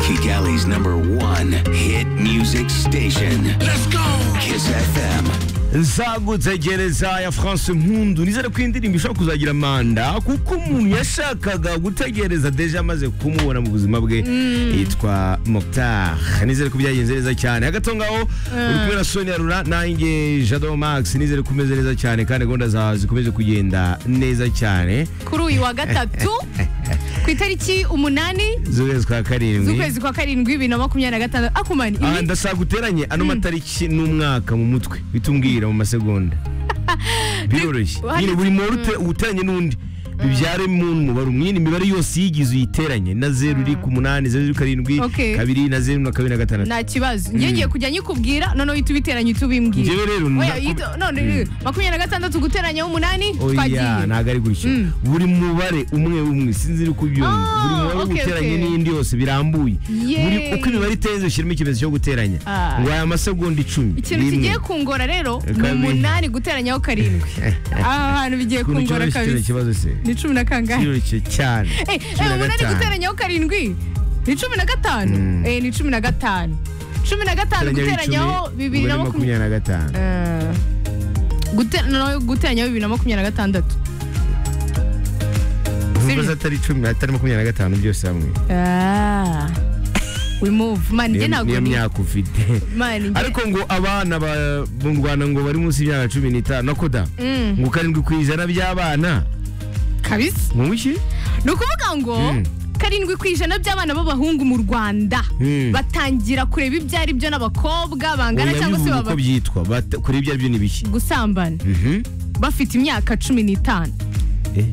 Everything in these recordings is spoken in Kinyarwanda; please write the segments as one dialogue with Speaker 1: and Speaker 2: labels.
Speaker 1: Kigali's number one hit music station. Let's go! Kiss FM.
Speaker 2: nzamutse gereza ya france nkundu nizere ko iyi ndirimbo ishobora kuzagira manda kuko umuntu yashakaga gutegereza deje amaze kumubona mu buzima bwe yitwa mokitar nizere ko byagenze neza cyane hagati aho ngaho uri kumwe na sonia rura nanjye jado max nizere ko umeze neza cyane kandi gahunda zawe zikomeje kugenda neza cyane
Speaker 3: kuri uyu wa gatatu ku itariki umunani
Speaker 2: z'ukwezi kwa karindwi
Speaker 3: z'ukwezi kwa karindwi bibiri na makumyabiri na gatandatu akumani
Speaker 2: Ah,
Speaker 3: iminsi-
Speaker 2: ndasaba guteranye ano matariki n'umwaka mu mutwe uhita umbwira mu masegonda biroroshye
Speaker 3: Hano-
Speaker 2: nyine buri muntu ute- uteranye n'undi bibyaremo umubare umwe nyine imibare yose yigize uyiteranye na zeru iri ku munani zeru iri ku karindwi
Speaker 3: Okay.
Speaker 2: kabiri na zeru na kabiri na gatandatu
Speaker 3: nta kibazo njye ngiye kujya nyikubwira noneho uhita ubiteranya uhita ubimbwira
Speaker 2: njyewe rero
Speaker 3: oya
Speaker 2: nta-
Speaker 3: yito- none makumyabiri na gatandatu guteranya umunani
Speaker 2: oya
Speaker 3: twagiye
Speaker 2: ntabwo ari gutyo
Speaker 3: Mm.
Speaker 2: buri mubare umwe umwe sinzi iri kubyumva
Speaker 3: Ah,
Speaker 2: buri mubare
Speaker 3: okay,
Speaker 2: uteranye
Speaker 3: okay.
Speaker 2: n'indi yose birambuye
Speaker 3: Yay.
Speaker 2: Buri- uko imibare itenze ushyiramo ikimenyetso cyo guteranya
Speaker 3: Ah.
Speaker 2: ngo aya masegonda icumi
Speaker 3: ikintu
Speaker 2: rimwe.
Speaker 3: kigiye kungora rero ni
Speaker 2: Kabiri.
Speaker 3: umunani guteranyaho karindwi aha hantu bigiye
Speaker 2: ukuntu
Speaker 3: kungora
Speaker 2: cyoroshye kiriya
Speaker 3: kabisa
Speaker 2: kibazo se
Speaker 3: ni cumi na kangahe
Speaker 2: cyoroshye cyane
Speaker 3: Eh, eh,
Speaker 2: Cumi na
Speaker 3: umunani
Speaker 2: gatanu.
Speaker 3: guteranyaho karindwi ni cumi na gatanu Eh, ni cumi na gatanu cumi na gatanu
Speaker 2: Guteranya
Speaker 3: guteranyaho
Speaker 2: icumi,
Speaker 3: bibiri na
Speaker 2: umubare
Speaker 3: makumyabiri
Speaker 2: na gatanu
Speaker 3: Eh, gute- no, guteranyaho bibiri na makumyabiri na gatandatu
Speaker 2: Numva
Speaker 3: Serious?
Speaker 2: zo atari cumi atari makumyabiri na gatanu byose hamwe
Speaker 3: Ah. we move man njye
Speaker 2: Niyo-
Speaker 3: ntabwo
Speaker 2: niyo
Speaker 3: ni
Speaker 2: myaka ufite
Speaker 3: man njye
Speaker 2: ariko ngo abana ba- mu rwanda ngo bari munsi y'imyaka cumi n'itanu nakoda
Speaker 3: Mm.
Speaker 2: ngo karindwi ku ijana by'abana
Speaker 3: kabisa
Speaker 2: mu buki
Speaker 3: ni ukuvuga ngo
Speaker 2: Mm.
Speaker 3: karindwi ku ijana by'abana b'abahungu mu rwanda
Speaker 2: Mm.
Speaker 3: batangira kureba ibyo ari byo n'abakobwa bangana cyangwa se
Speaker 2: uko
Speaker 3: baba
Speaker 2: byitwa bata- kuri ibyo ari byo ni biki
Speaker 3: gusambana
Speaker 2: Mhm.
Speaker 3: bafite imyaka cumi n'itanu
Speaker 2: Eh.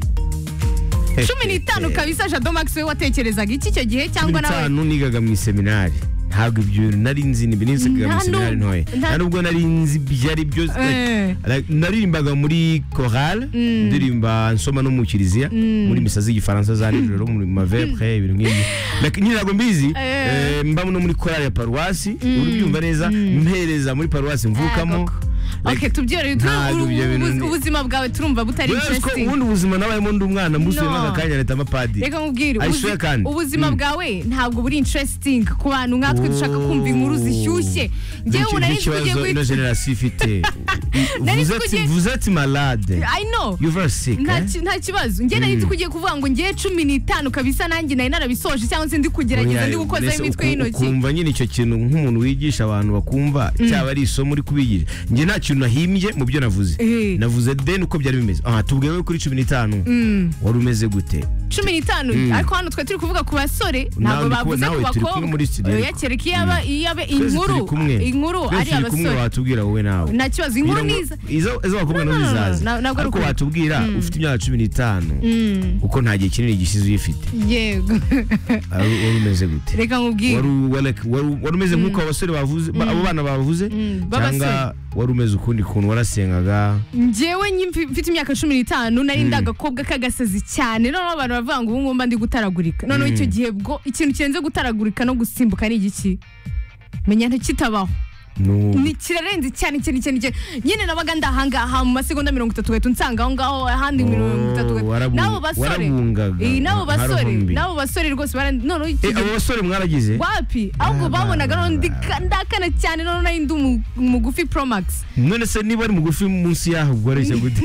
Speaker 3: cumi n'itanu kabisa jado max we watekerezaga iki icyo gihe
Speaker 2: cumi
Speaker 3: cyangwa nawe
Speaker 2: n'itanu nigaga mu iseminari ntabwo ibyo nari nzi ni nigaga mu
Speaker 3: Nta
Speaker 2: iseminari
Speaker 3: nubwo-
Speaker 2: ntoya
Speaker 3: nta-
Speaker 2: nta nubwo nari nzi ibyo ari byo
Speaker 3: Eh.
Speaker 2: Like, naririmbaga muri chorale ndirimba nsoma no mu kiliziya muri misa z'igifaransa za nijoro mu mavepre ibintu nk'ibyo Like, nyine ntabwo mbizi
Speaker 3: Eh.
Speaker 2: eh, mba no muri chorale ya paruwasi urubyumva neza mpereza muri paruwasi mvukamo
Speaker 3: koko.
Speaker 2: Like,
Speaker 3: okay tubyore
Speaker 2: ntabwo ibyo bintu ndi-
Speaker 3: ubuzima bwawe turumva butari
Speaker 2: whereas ko
Speaker 3: interesting
Speaker 2: ubundi ubuzima nabayemo ndi umwana mbusubiyemo
Speaker 3: No.
Speaker 2: aka kanya leta amapadiri
Speaker 3: reka mubwire
Speaker 2: I
Speaker 3: ubuzi-
Speaker 2: swear kandi.
Speaker 3: ubuzima
Speaker 2: Mm.
Speaker 3: bwawe ntabwo buri interesting ku bantu nkatwe dushaka kumva inkuru zishyushye ngewe
Speaker 2: Nicyo-
Speaker 3: nari nzi ko ugiye
Speaker 2: n'ikibazo ino
Speaker 3: guhita
Speaker 2: generasiyo ifite
Speaker 3: Nari nzi ko
Speaker 2: Vous êtes-
Speaker 3: ugiye-
Speaker 2: vous êtes malade
Speaker 3: I know
Speaker 2: you are sick
Speaker 3: nta
Speaker 2: eh?
Speaker 3: ki- nta kibazo njye nari nzi ko ugiye kuvuga ngo ngewe cumi n'itanu kabisa nanjye nari narabisoje cyangwa se ndi kugerageza
Speaker 2: Oya,
Speaker 3: ndi gukozaho
Speaker 2: mbese
Speaker 3: imitwe
Speaker 2: uku-
Speaker 3: y'intoki
Speaker 2: ukumva nyine icyo kintu nk'umuntu wigisha abantu bakumva cyaba ari isomo uri kubigisha njye nta kintu nahimbye mu byo navuze
Speaker 3: Eh.
Speaker 2: navuze deni uko byari bimeze aha tubwiwe kuri cumi n'itanu wari umeze gute
Speaker 3: cumi n'itanu ariko hano twe turi kuvuga ku basore ntabwo
Speaker 2: Nawe ndi
Speaker 3: bavuze
Speaker 2: kumwe- nawe
Speaker 3: ku
Speaker 2: turi kumwe
Speaker 3: bakobwa
Speaker 2: muri studio
Speaker 3: Oya,
Speaker 2: ariko.
Speaker 3: kereka iyo aba- iyo aba
Speaker 2: Twese turi
Speaker 3: inkuru
Speaker 2: kumwe
Speaker 3: inkuru
Speaker 2: Twese
Speaker 3: ari
Speaker 2: turi kumwe
Speaker 3: abasore
Speaker 2: watubwira wowe nawe
Speaker 3: nta kibazo inkuru
Speaker 2: Kugira ngo-
Speaker 3: niza
Speaker 2: izo izo bakobwa nabo
Speaker 3: No, no, no, no,
Speaker 2: zizaza
Speaker 3: na- ntabwo ari
Speaker 2: ariko
Speaker 3: ukuri.
Speaker 2: watubwira ufite imyaka cumi n'itanu uko nta gihe kinini gishize uyifite
Speaker 3: yego
Speaker 2: wari wari umeze gute
Speaker 3: reka nkubwire
Speaker 2: wari u- wari- wari- wari umeze nk'uko abasore bavuze ba- abo bana bavuze
Speaker 3: b'abasore.
Speaker 2: cyangwa wari umeze ukundi kuntu warasengaga
Speaker 3: njyewe nyi- mfi- mfite imyaka cumi n'itanu nari ndi agakobwa k'agasazi cyane noneho abantu baravuga ngo ubu ngubu mba ndi gutaragurika noneho icyo gihe bwo ikintu kirenze gutaragurika no gusimbuka ni igiki menya ntikitabaho
Speaker 2: No.
Speaker 3: ni kirarenze cyane cyane cyane cyane nyine nabaga ndahangaha mu masegonda mirongo itatu gahita unsangaho ngaho ahandi mirongo itatu
Speaker 2: Oh,
Speaker 3: gahita
Speaker 2: warabu-
Speaker 3: n'abo basore
Speaker 2: warabungaga.
Speaker 3: Eh, n'abo
Speaker 2: Nka
Speaker 3: basore
Speaker 2: ruhumbi.
Speaker 3: n'abo basore rwose bara- noneho icyo
Speaker 2: Eh,
Speaker 3: gihe
Speaker 2: abo basore mwaragize
Speaker 3: wapi ahubwo babonaga noneho ndika- ndakana cyane noneho nari ndi umu- umugufi promax
Speaker 2: none se niba ari mugufi munsi y'aho ubwo areshya gute